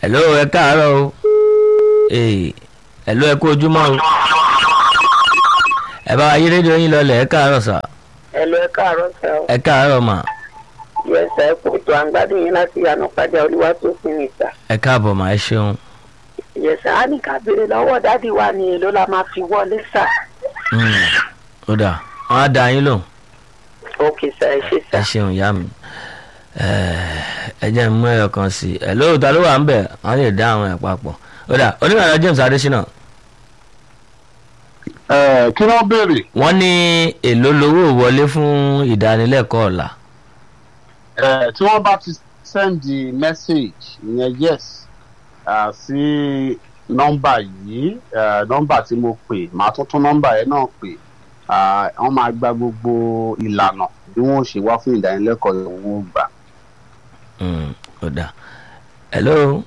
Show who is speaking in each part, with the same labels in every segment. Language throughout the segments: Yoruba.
Speaker 1: hello ẹ káàárọ̀ o ee hello ẹ kú ojúmọ́ o ẹ bá wa yí rédíò yín lọlẹ̀ ẹ káàárọ̀ sà
Speaker 2: ẹlò ẹ káàárọ̀ sẹ ọ
Speaker 1: ẹ káàárọ̀ mà
Speaker 2: yẹsẹ ẹ kó tó àǹgbádùn yín láti yànnà padà olúwa tó fún mi sà
Speaker 1: ẹ káàbọ̀ mà ẹ ṣeun
Speaker 2: yẹsẹ á ní ká béèrè lọ́wọ́ dádì wa ni èló la máa fi wọlé sà
Speaker 1: Hmm, ó dà wọn á da yín lò
Speaker 2: òkè sà ẹ ṣe sà
Speaker 1: ẹ ṣeun ìyá mi ẹ jẹ́ n mú ẹyọ kan sí i ẹ lóòótọ́ ló wà ń bẹ̀ wọ́n lè dá àwọn ẹ̀ papọ̀ ó dà onímọ̀ James Adésínà
Speaker 3: ẹ kí wọ́n béèrè
Speaker 1: wọ́n ní èló lowó wọlé fún ìdánilẹ́kọ̀ọ́ ọ̀la
Speaker 3: ẹ tí wọ́n bá ti send the message ìyẹn yes ah, sí nọ́mbà yìí eh, nọ́mbà tí mo pè màá tún tún nọ́mbà yẹn náà pè ah, wọ́n máa gba gbogbo ìlànà bí wọ́n ṣe wá fún ìdánilẹ́kọ̀ọ́ yẹn wọ́n gbà.
Speaker 1: Hmm, ó dà hello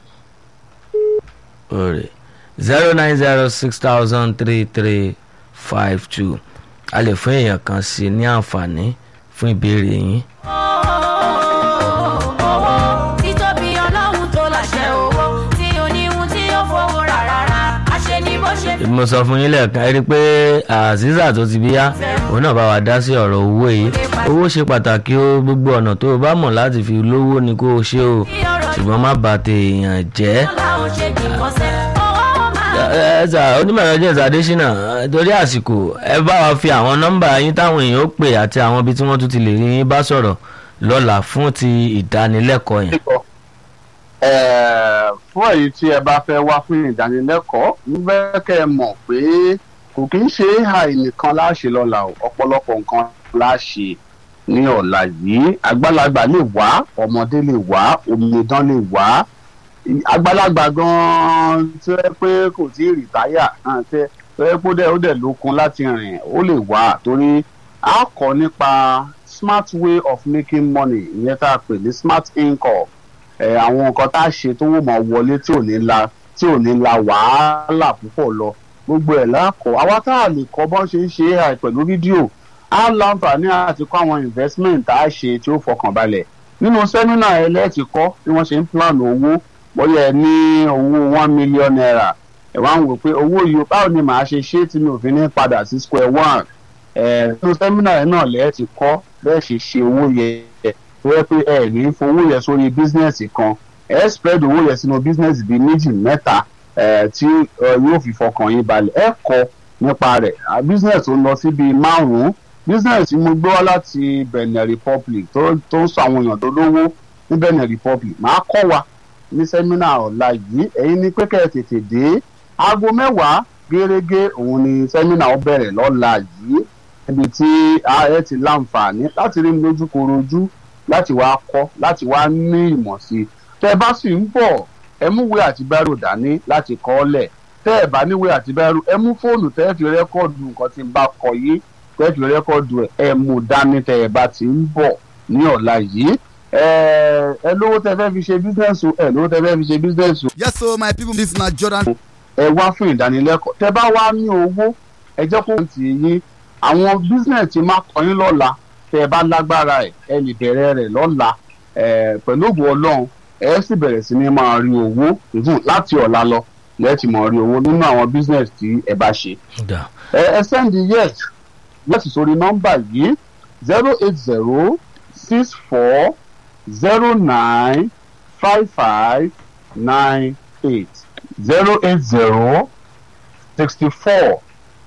Speaker 1: òrè zero nine zero six thousand three three five two a lè fún èèyàn kan sí i ní àǹfààní fún ìbéèrè yín.
Speaker 4: owó títóbi ọlọ́run tó láṣẹ owó tí oníhun tí ó fowó rà rárá àṣẹ ni bó ṣe
Speaker 1: mo sọ fún yín lẹ́ẹ̀kan ẹ rí i pé azeeza tó ti bí yá òun náà bá wa dá sí ọ̀rọ̀ owó yìí owó ṣe pàtàkì ó gbogbo ọ̀nà tó o bá mọ̀ láti fi lówó ni kó o ṣe o
Speaker 4: fi ọ̀rọ̀
Speaker 1: ṣùgbọ́n má bà tèèyàn jẹ́.
Speaker 4: làwọn ṣe gbìmọ̀ sẹ́ owó máa
Speaker 1: ẹ ẹ sà onímọ̀ James Adésínà torí àsìkò ẹ bá wa fi àwọn nọ́mbà yín táwọn èèyàn ó pè àti àwọn ibi tí wọ́n tún ti lè rí yín bá sọ̀rọ̀ lọ́la fún ti ìdánilẹ́kọ̀ọ́ yẹn.
Speaker 3: Eh, fún èyí tí ẹ bá fẹ́ wá fún ìdánilẹ́kọ̀ọ́ ń fẹ́ kẹ́ ẹ mọ̀ pé kò kí ń ṣe AI nìkan láṣẹ lọ́la o ọ̀pọ̀lọpọ̀ nǹkan láṣẹ ní ọ̀la yìí àgbàlagbà lè wá ọmọdé lè wá omidan lè wá àgbàlagbà gan-an tí ó yẹ pé kò tí ì rìtáyà hàn tẹ́ tó yẹ pé ó dẹ̀ ó dẹ̀ lókun láti rìn ó lè wá torí a kọ́ nípa smart way of making money ìyẹn tá a pè ní smart income ẹ àwọn nǹkan tá a ṣe tó wò mọ wọlé tí ò ní la tí ò ní la wàhálà púpọ̀ lọ gbogbo ẹ̀ lákọ̀ àwa tá a lè kọ́ bọ́n ṣe ń ṣe AI pẹ̀lú fídíò á láǹfààní àti kọ́ àwọn investment tá a ṣe tí ó fọkàn balẹ̀ nínú sẹ́mínà ẹ lẹ́ẹ̀tì kọ́ bí wọ́n ṣe ń plan owó bóyá ẹ ní owó one million naira ẹ wá ń wò pé owó yìí báwo ni màá ṣe ṣe tí mi ò fi ní padà sí square one ẹ nínú sẹ́mínà ẹ náà lẹ́ẹ̀tì kọ́ bẹ́ẹ̀ ṣe ṣe owó yẹn tó yẹ pé ẹ ní fowó yẹn sórí bísínẹ́sì kan ẹ spread owó yẹn sínú bísínẹ́sì bíi méjì mẹ́ta ẹ tí ẹ yóò fi fọkàn yín balẹ̀ ẹ kọ́ nípa rẹ̀ bísínẹ́sì tó ń lọ sí bíi márùn-ún bísínẹ́sì tí mo gbé wá láti Benin Republic tó tó ń sọ àwọn èèyàn tó lówó ní Benin Republic máa kọ́ wa ní sẹ́mínà ọ̀la yìí ẹ̀yin ní pé kẹ́ ẹ tètè dé aago mẹ́wàá gẹ́gẹ́ òun ni sẹ́mínà ó bẹ̀rẹ̀ lọ́la yìí níbi tí ààrẹ ti láǹfààní láti rí mi lójú korojú láti wá kọ́ láti wá ní ìmọ̀ sí i tẹ́ ẹ bá sì ń bọ̀ ẹ mú ìwé àti bírò dání láti kọ ọ́ lẹ̀ tẹ́ ẹ bá níwèé àti bírò ẹ mú fóònù tẹ́ ẹ fi rẹ́kọ̀dù nǹkan tí ń bá kọ yìí tẹ́ ẹ fi rẹ́kọ̀dù ẹ ẹ mú dání tẹ́ ẹ bá ti ń bọ̀ ní ọ̀la yìí ẹ ẹ lówó tẹ́ fẹ́ fi ṣe bísíǹsì ẹ lówó tẹ́ fẹ́ fi ṣe bísíǹsì
Speaker 5: yes so my people this na jordan.
Speaker 3: ẹ wá fún ìdánilẹ́kọ̀ọ́ tẹ́ bá wá ní owó ẹ jẹ́ kó ti yín àwọn bísíǹsì tí máa kọ́ yín lọ́la tẹ́ ẹ bá lágbára ẹ̀ ẹ lè bẹ̀rẹ̀ rẹ̀ lọ́la ẹ̀ pẹ̀lú ògùn ọlọ́run ẹ sì bẹ̀rẹ̀ sí ní máa rí owó even láti ọ̀la lọ lẹ́ẹ̀tì máa rí owó nínú àwọn bísíǹsì tí ẹ bá ṣe.
Speaker 1: Dà.
Speaker 3: ẹ ẹ sẹ́ndì yes yes sórí nọ́mbà yìí zero eight zero six four zero nine five five nine eight zero eight zero sixty four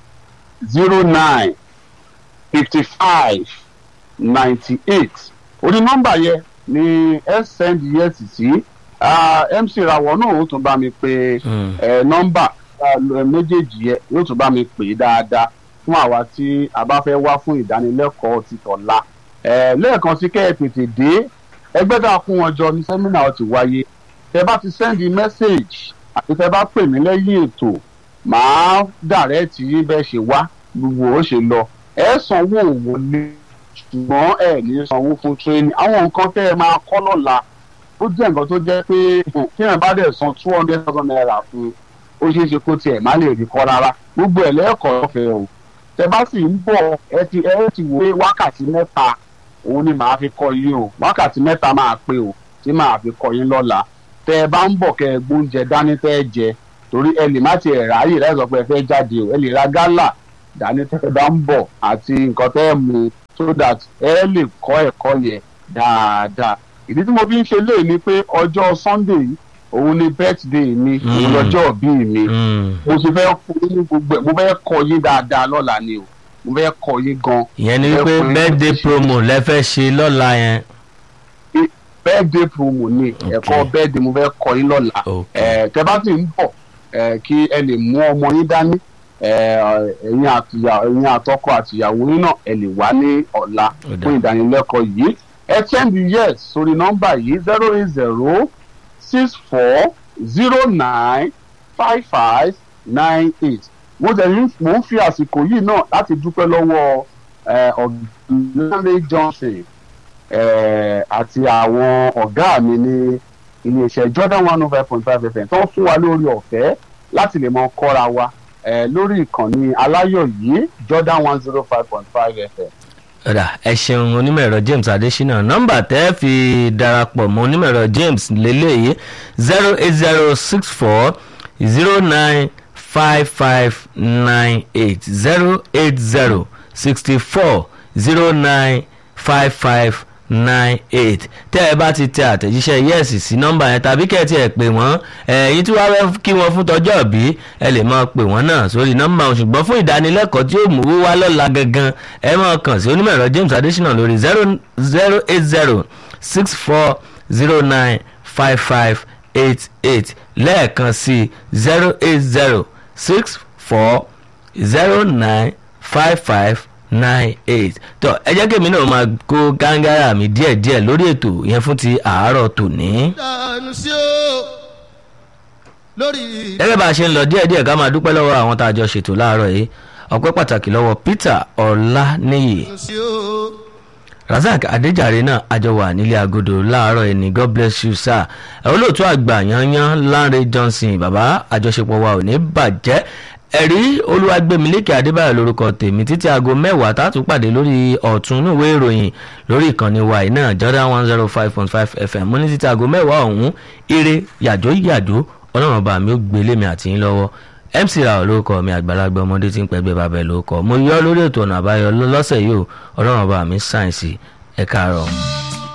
Speaker 3: zero nine fifty five ninety eight orí nọ́mbà yẹn ni ẹ send yes sí ah, mc rawọ náà ó tún bá mi pe
Speaker 1: Hmm.
Speaker 3: ẹ nọ́mbà ah, méjèèjì yẹn yóò tún bá mi pè é dáadáa fún àwa tí a bá fẹ́ wá fún ìdánilẹ́kọ̀ọ́ ti tọ̀la ẹ lẹ́ẹ̀kan sí kẹ́ ẹ tètè dé ẹgbẹ́ tá a kún wọn jọ ní sẹ́mínà ó ti wáyé tẹ bá ti send message àti tẹ bá pè mí lẹ́yìn ètò màá dàrẹ́ẹ̀tì yín bẹ́ẹ̀ ṣe wá gbogbo ó ṣe lọ ẹ sanwó wọlé ṣùgbọ́n ẹ ní sanwó fún tírénì àwọn nǹkan tẹ́ ẹ máa kọ́ lọ́la ó jẹ́ nǹkan tó jẹ́ pé kí ẹ̀ bá dẹ̀ san two hundred thousand naira fún ó ṣeé ṣe kó tiẹ̀ má lè rí kọ́ rárá gbogbo ẹ̀ lẹ́ẹ̀kọ́ ọ̀fẹ́ o tẹ bá sì ń bọ̀ ẹ ti ẹ ti wò pé wákàtí mẹ́ta òun ni màá fi kọ́ yín o wákàtí mẹ́ta máa pé o tí màá fi kọ́ yín lọ́la tẹ ẹ bá ń bọ̀ kẹ ẹ gbóúnjẹ dání tẹ ẹ jẹ torí ẹ lè má ti ẹ̀ ráyè láì sọ pé ẹ fẹ́ jáde o ẹ lè ra gálà dání tẹ ẹ bá ń bọ̀ àti nǹkan tẹ ẹ mu so that ẹ lè kọ́ ẹ̀kọ́ yẹn dáadáa ìdí tí mo fi ń ṣe léè ni pé ọjọ́ sunday yìí òun ni birthday mi òun
Speaker 1: Mm.
Speaker 3: lọ́jọ́ òbí mi
Speaker 1: Mm.
Speaker 3: mo sì fẹ́ kọ́ yín ní gbogbo ẹ̀ mo fẹ́ kọ́ yín dáadáa lọ́la ni o mo fẹ́ kọ́ yín gan
Speaker 1: ìyẹn ni
Speaker 3: Ẹ
Speaker 1: wípé
Speaker 3: fún yín
Speaker 1: birthday
Speaker 3: ṣe-
Speaker 1: promo lẹ fẹ́ ṣe lọ́la yẹn.
Speaker 3: birthday promo ni
Speaker 1: Okay.
Speaker 3: ẹ̀kọ́ birthday mo fẹ́ kọ́ yín lọ́la
Speaker 1: Okay.
Speaker 3: ẹ̀ tẹ́ bá ti ń bọ̀ ẹ̀ kí ẹ lè mú ọmọ yín dání ẹ̀ ẹ̀yin àtìyà- ẹ̀yin àtọkọ àtìyàwó yín náà ẹ lè wá ní ọ̀la
Speaker 1: Ó dáa.
Speaker 3: fún ìdánilẹ́kọ̀ọ́ yìí ẹ sẹ́ndì yes sórí nọ́mbà yìí zero eight zero six four zero nine five five nine eight mo tẹ̀ ní mò ń fi àsìkò yìí náà láti dúpẹ́ lọ́wọ́ ẹ̀ ọ̀gbìn johnson eh, àti àwọn ọ̀gá mi ní iléeṣẹ́ jordan one oh five point five fm tó ń fún wa lórí ọ̀fẹ́ láti lè mọ kọ́ra wa eh, lórí ìkànnì aláyọ̀ yìí jordan one zero five point five fm.
Speaker 1: ọ̀dà ẹ ṣeun onímọ̀ ẹ̀rọ james adesina nọ́mbà tẹ́ fi darapọ̀ mọ́ onímọ̀ ẹ̀rọ james lélẹ́yìí zero eight zero six four zero nine five five nine eight zero eight zero sixty four zero nine five five nine eight tẹ́ ẹ bá ti tẹ àtẹ̀jíṣẹ́ yẹ́ẹ̀sì sí nọ́mbà yẹn tàbí kẹ́ ẹ tiẹ̀ pè wọ́n ẹ̀yìn tí wàá fẹ́ kí wọ́n fún tọjọ́ bí ẹ lè máa pè wọ́n náà sórí nọ́mbà wọn ṣùgbọ́n fún ìdánilẹ́kọ̀ọ́ tí yóò mú owó wá lọ́la gangan ẹ máa kàn sí onímọ̀ ẹ̀rọ james adesina lórí zero zero eight zero six four zero nine five five eight eight lẹ́ẹ̀kan sí zero eight zero six four zero nine five five nine eight tó ẹ jẹ́ kí èmi náà máa kó gángárà mi díẹ̀díẹ̀ lórí ètò yẹn fún ti àárọ̀ tòní.
Speaker 5: dànù sí o lórí.
Speaker 1: gẹ́gẹ́ bá a ṣe ń lọ díẹ̀díẹ̀ ká máa dúpẹ́ lọ́wọ́ àwọn tá a jọ ṣètò láàárọ̀ yìí ọpẹ́ pàtàkì lọ́wọ́ peter ọláníyì
Speaker 5: dànù sí o.
Speaker 1: razak adéjàre náà àjọ wà nílé agodo láàárọ̀ yìí ní god bless you sir ẹ̀ olóòtú àgbà yanyan lanre johnson bàbá àjọṣepọ̀ wa ò ní bàjẹ́ ẹ̀rí olúwàgbẹ̀mílẹ́kẹ̀ adébáyọ̀ lórúkọ tèmi títí aago mẹ́wàá tààtú pàdé lórí ọ̀tún ìwé ìròyìn lórí ìkànnì wa yìí náà jordan one zero five point five fm mo ní títí aago mẹ́wàá ọ̀hún eré yàjó yàjó ọlọ́run ọba mi ó gbé lémi àti yín lọ́wọ́ mc ra olóòkọ mi àgbàlagbà ọmọdé tí ń pẹ́gbẹ́ bàbá ẹ̀ lóòkọ mo yọ lórí ètò ọ̀nà àbáyọ lọ́sẹ̀ yìí o ọlọ́run ọba mi sáyẹ̀nsì ẹ̀ka àárọ̀.